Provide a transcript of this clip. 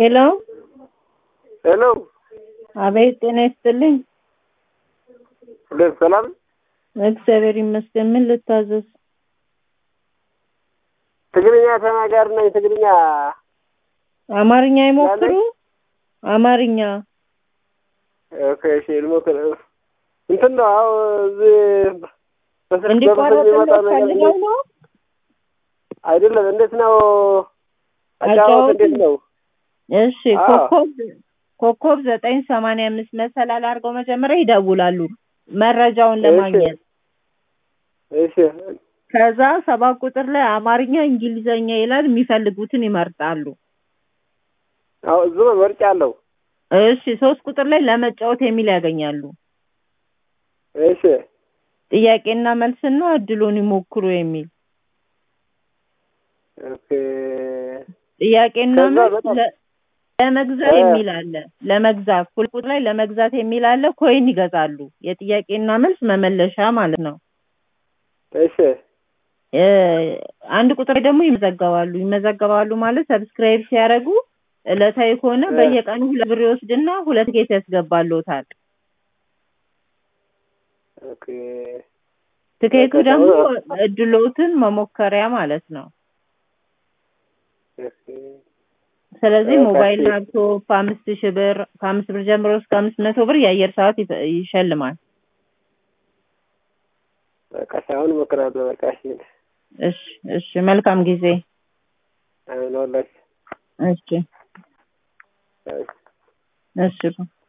ሄሎ ሄሎ አቤት፣ ጤና ይስጥልኝ። ሁለት ሰላም እግዚአብሔር ይመስገን። ምን ልታዘዝ? ትግርኛ ተናጋሪ ነኝ። ትግርኛ አማርኛ ይሞክሩ። አማርኛ ኦኬ፣ እሺ ልሞክር። እንትን ነው አዎ፣ እዚህ በስልክ በምስል እንዲቋረጥ የሚመጣ ነገር ፈልገው ነው። አይደለም። እንዴት ነው አጫወት? አጫወቱ? እንዴት ነው? እሺ አዎ። ኮከብ ኮከብ ዘጠኝ ሰማንያ አምስት መሰላል አድርገው መጀመሪያ ይደውላሉ መረጃውን እሺ። ለማግኘት። እሺ ከዛ ሰባት ቁጥር ላይ አማርኛ፣ እንግሊዘኛ ይላል። የሚፈልጉትን ይመርጣሉ። አዎ፣ እዚሁ መርጫ አለው። እሺ ሶስት ቁጥር ላይ ለመጫወት የሚል ያገኛሉ። እሺ ጥያቄና መልስና እድሉን ይሞክሩ የሚል ኦኬ ጥያቄና ከዛ መልስ በጣም- ለ- ለመግዛት እ- የሚል አለ። ለመግዛት ሁለት ቁጥር ላይ ለመግዛት የሚል አለ። ኮይን ይገዛሉ። የጥያቄና መልስ መመለሻ ማለት ነው። እሺ እ፣ አንድ ቁጥር ላይ ደግሞ ይመዘገባሉ። ይመዘገባሉ ማለት ሰብስክራይብ ሲያደርጉ ዕለታዊ ከሆነ እ። በየቀኑ ሁለት ብር ይወስድና ሁለት ጌት ያስገባልዎታል። ኦኬ ትኬቱ በቃ ደግሞ ተው- እድሎትን መሞከሪያ ማለት ነው። ኦኬ ስለዚህ በቃ ሞባይል እሺ። ላፕቶፕ አምስት ሺህ ብር ከአምስት ብር ጀምሮ እስከ አምስት መቶ ብር የአየር ሰዓት ይፈ- ይሸልማል። በቃ ሳይሆን እሞክራለሁ። በቃ እሺ እሺ እሺ፣ መልካም ጊዜ። አሁን ወላሂ እሺ እሺ እሺ